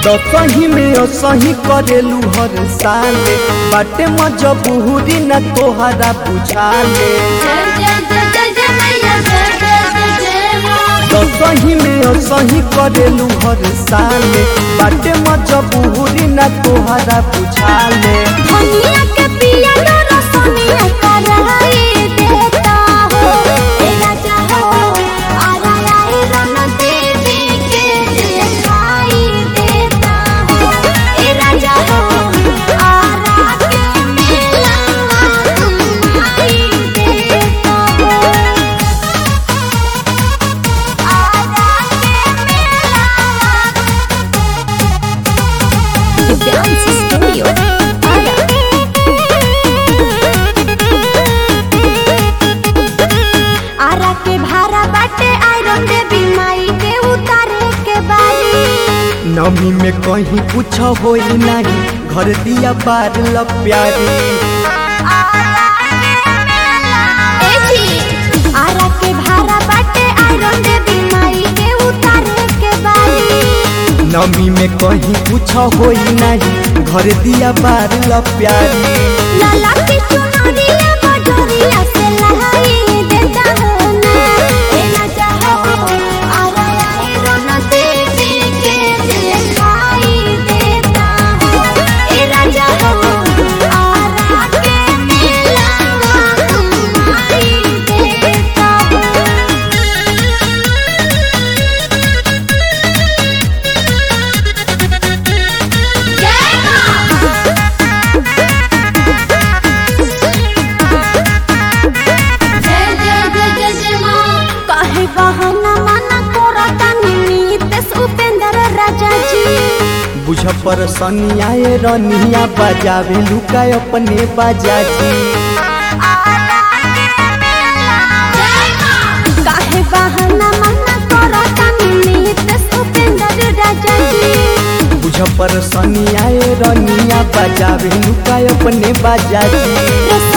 दसही में असही करेलू हर साले बाटे मजबूरी न तोहरा बुझाले जय जय जय जय जय मैया जय जय जय जय माँ दसही में असही करेलू हर साले बाटे मजबूरी न तोहरा बुझाले धनिया के पिया लो रसनिया कराई देता हो ए राजा हो आरा आई रन देवी के दिखाई देता हो ए राजा हो आरा के मेला घुमाई देता हो आरा के मेला डांस स्टूडियो आरा के भारा बाटे आयरन देवी माई के उतारे के बारी नमी में कहीं कुछ होई नहीं घर दिया बार ल प्यारी ए जी आरा के भारा बाटे आयरन देवी माई के उतारे के बारी नमी में कहीं कुछ होई नहीं घर दिया बार ल प्यारी लाला की चुनरिया बजरिया से लहाई देता हो ना ए राजा हो आरा आयरन देवी के दिखाई देता हो ए राजा हो आरा के मेला घुमाई देता हो जय माँ जय जय जय जय जय माँ काहे बहाना माना करता निमितेश उपेंद्र राजा जी बुझ पर सनियाए रनिया बजावे लुका अपने बाजाजी जय माँ काहे बहाना माना करता निमितेश उपेंद्र राजा जी बुझ पर सनियाए रनिया बजावे लुका अपने बाजाजी रस